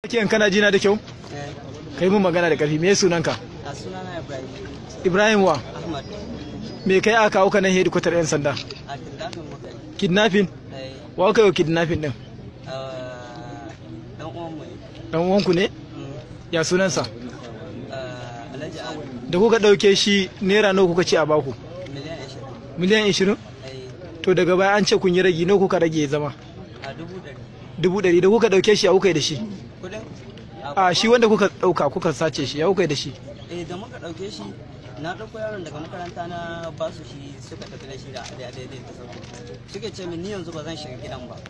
Kiyan kana jina da kyau? Kai mun magana da ƙarfi. Me sunanka? A sunana Ibrahim Ibrahim wa? Ahmad Me kai aka kawo ka nan hedikwatar 'yan sanda? a kidnapping muka yi. Kidnapping? Eh, Wa kai wa kidnapping din? ah, Dan uwanmu ne. Dan uwanku ne? Mm, Ya sunansa? ah, Alhaji Awul Da kuka ɗauke shi naira nawa kuka ce a baku? miliyan ashirin. Miliyan 20? Eh, To daga baya an ce kun yi ragi nawa kuka rage ya zama? a dubu ɗari. Dubu ɗari da kuka ɗauke shi a kuka yi da shi? Kudin? A shi wanda kuka ɗauka kuka sace shi ya kuka yi da shi? Eh, da muka ɗauke shi na ɗauko yaron daga makaranta na ba su shi suka tafi da shi da da daidai ta sauko. Suke ce min ni yanzu ba zan shiga gidan ba.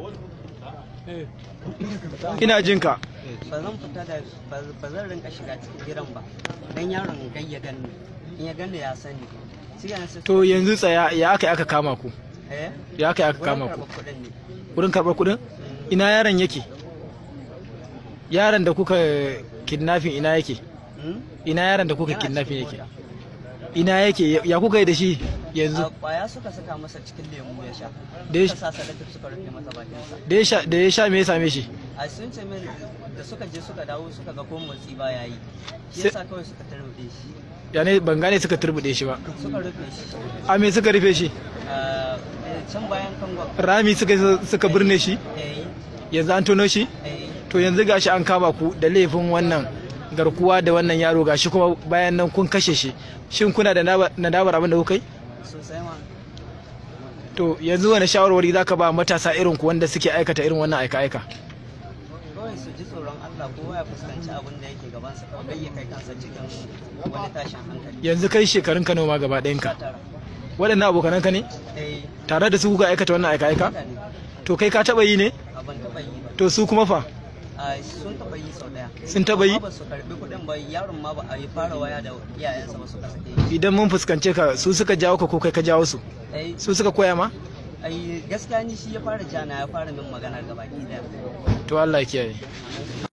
Ina jin ka. Ba zan fita da ba ba zan rinka shiga cikin gidan ba. Dan yaron gai ya ganni. In ya ganni ya sani. Suke nan sai To yanzu tsaya ya aka yi aka kama ku? Eh? Ya aka yi aka Wurin kama ku? karɓar kuɗin ne. Wurin karɓar kuɗin? Ina yaron yake? Yaron da kuka kidnapping ina yake? Hmm? Ina yaron da kuka Yana kidnapping cikin yake? mota. Ina yake? Ya kuka yi da shi yanzu? A kwaya suka saka masa cikin lemu ya sha. Da ya Suka sa salatif suka rufe masa bakinsa. Da ya sha da ya sha me ya same shi? A sun ce min da suka je suka dawo suka ga ko motsi ba ya yi. Shi Sai- yasa kawai suka tarbe shi. Ya ne ban gane suka turbude shi ba. Suka rufe shi. A me suka rufe shi? Ah, eh, can bayan kangon. Rami suka suka birne shi? Eh, Yanzu an tono shi? eh, To yanzu gashi an kama ku da laifin wannan garkuwa da wannan yaro gashi kuma bayan nan kun kashe shi. Shin kuna da naba- nadamar abin da kuka yi? sosai ma. To yanzu wani shawarwari zaka ba matasa irin ku wanda suke aikata irin wannan aika-aika? Kawai su ji tsoron Allah kowa ya fuskanci abin da yake gabansa kawai ya kai kansa cikin wani tashin hankali. Yanzu kai shekarun ka nawa ma gaba ɗayanka. Tara. Waɗannan abokananka ne? Eh, Tare da su kuka aikata wannan aika-aika? mutane To kai ka taɓa yi ne? abin taɓa yi ba. To su kuma fa? Ah, sun taɓa yi sau ɗaya. Sun taɓa yi? Amma ba su karɓi kuɗin ba yaron ma ba a yi fara waya da iyayensa ba suka sake shi. Idan mun fuskance ka su suka jawo ka ko kai ka jawo su? ai Su suka koya ma? ai gaskiya ni shi ya fara jana ya fara min magana gabaki daya To Allah ya kiyaye.